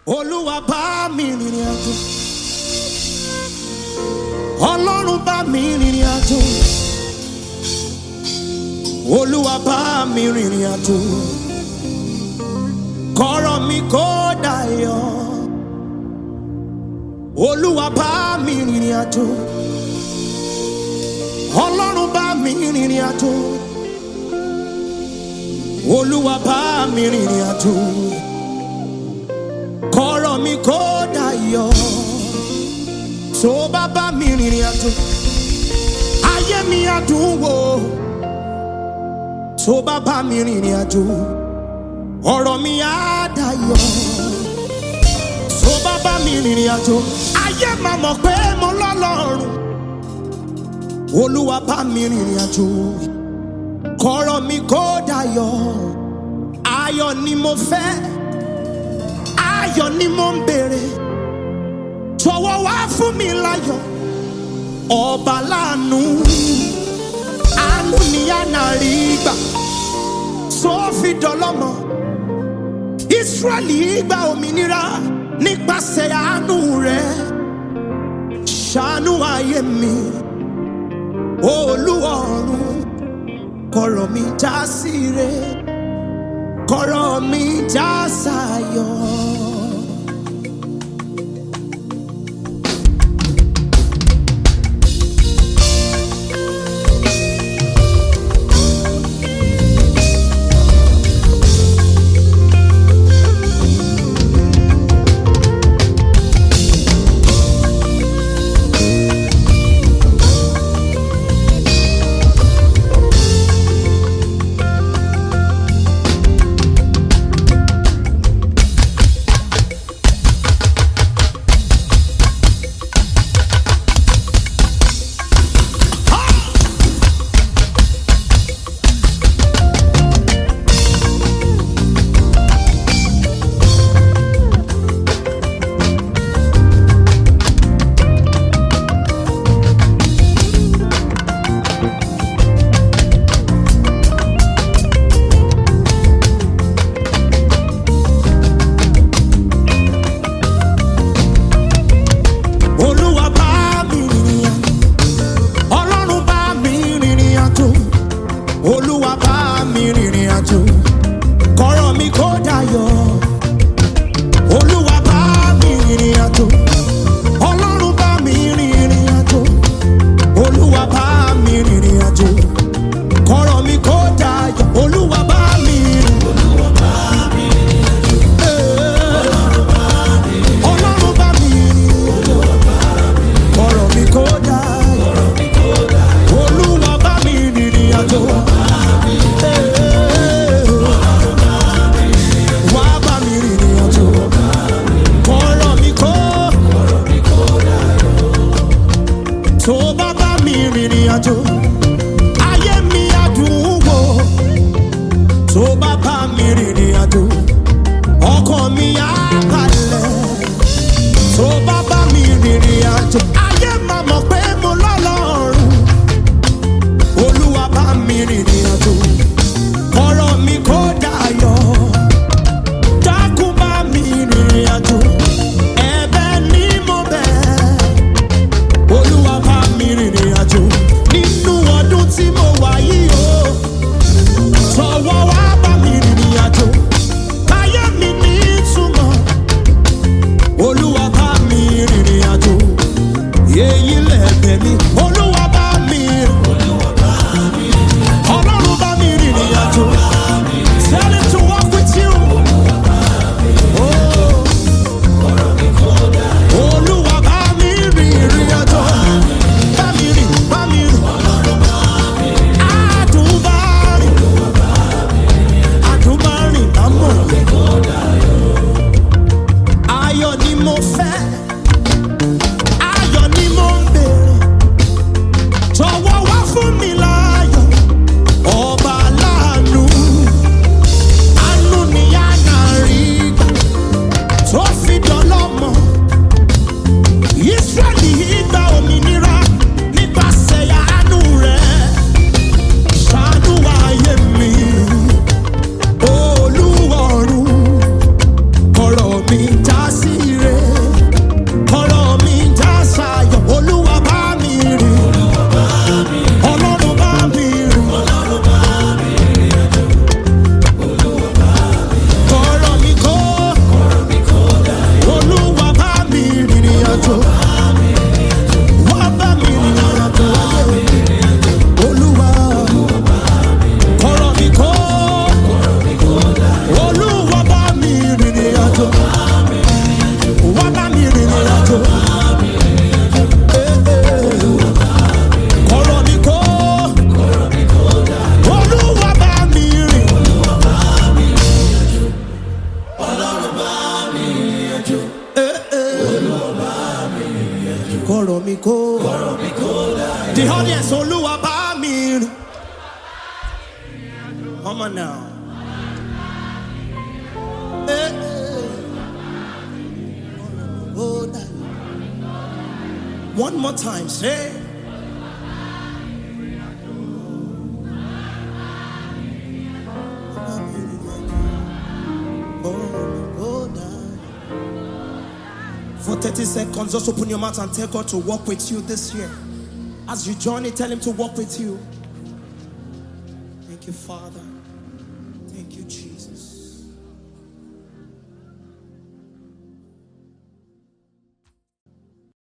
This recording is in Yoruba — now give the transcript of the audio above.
olúwa bá mi rìnrìn àjò ọlọ́run bá mi rìnrìn àjò olúwa bá mi rìnrìn àjò kọ́rọ̀ mi kó dayọ̀ olúwa bá mi rìnrìn àjò ọlọ́run bá mi rìnrìn àjò olúwa bá mi rìnrìn àjò kọ́rọ̀ mi kó dayọ̀ tó bá bá mi rìnrìn àjò ayé mi á dùn wò tó bá bá mi rìnrìn àjò ọ̀rọ̀ mi á dayọ̀ tó bá bá mi rìnrìn àjò ayé máa mọ̀ pé mo lọ́lọ́run olúwa bá mi rìnrìn àjò kọ́rọ̀ mi kó dayọ̀ ayọ̀ ni mo fẹ́ ayọ̀ ni mo ń béèrè jọ̀wọ́ wá fún mi láyọ̀ ọba láàánú àánú ni àná rí gbà tó fi dọlọ́mọ Ísírẹ́lì gba òmìnira nípasẹ̀ àánú rẹ̀ ṣàánú ayé mi olúwọ̀run kọ̀rọ̀ mi já sí re kọ̀rọ̀ mi já sáyọ̀. olúwa bá mi rìnrìn àjò ọlọ́run bá mi rìnrìn àjò olúwa bá mi rìnrìn àjò kọ́rọ̀ mi kó dayọ̀ olúwa bá mi rìnrìn àjò ọlọ́run bá mi rìnrìn àjò olúwa bá mi rìnrìn àjò kọ́rọ̀ mi kó dayọ̀ olúwa bá mi rìn. Ee, ọlọ́run bá mi rìn kọ̀rọ̀ mi kó dayọ̀. Olúwa bá mi rìnrìn àjò. Ee, wá bá mi rìnrìn àjò. Kọ̀rọ̀ mi kó. Tó bá bá mi rìnrìn àjò. Ayé mi á dùn wò. Tó bá bá mi rìnrìn àjò. Ọkàn mi á balẹ̀ tó bá bá mi rìnrìn àjò ayé máa mọ̀ pé mo lọ́lọ́run olúwa bá mi rìnrìn àjò ọ̀rọ̀ mi kó dayọ̀ dákun bá mi rìnrìn àjò ẹ̀bẹ̀ ni mo bẹ̀ olúwa bá mi rìnrìn àjò nínú ọdún tí mo wà yìí o jọ̀wọ́ wá bá mi rìnrìn àjò káyé mi ní ìtumọ̀ olúwa bá mi rìnrìn àjò èyí lẹ̀bẹ̀ mi olúwa bá mi ọlọ́run bá mi rìnrìn àjò tell him to walk with you. Oh, kọ̀rọ̀ mi kó. The audience olúwa bá mi rìn. Come on now. Eh, eh. Oh, that- One more time, say. For 30 seconds, just open your mouth and tell God to walk with you this year. As you journey, tell Him to walk with you. Thank you, Father. Thank you, Jesus.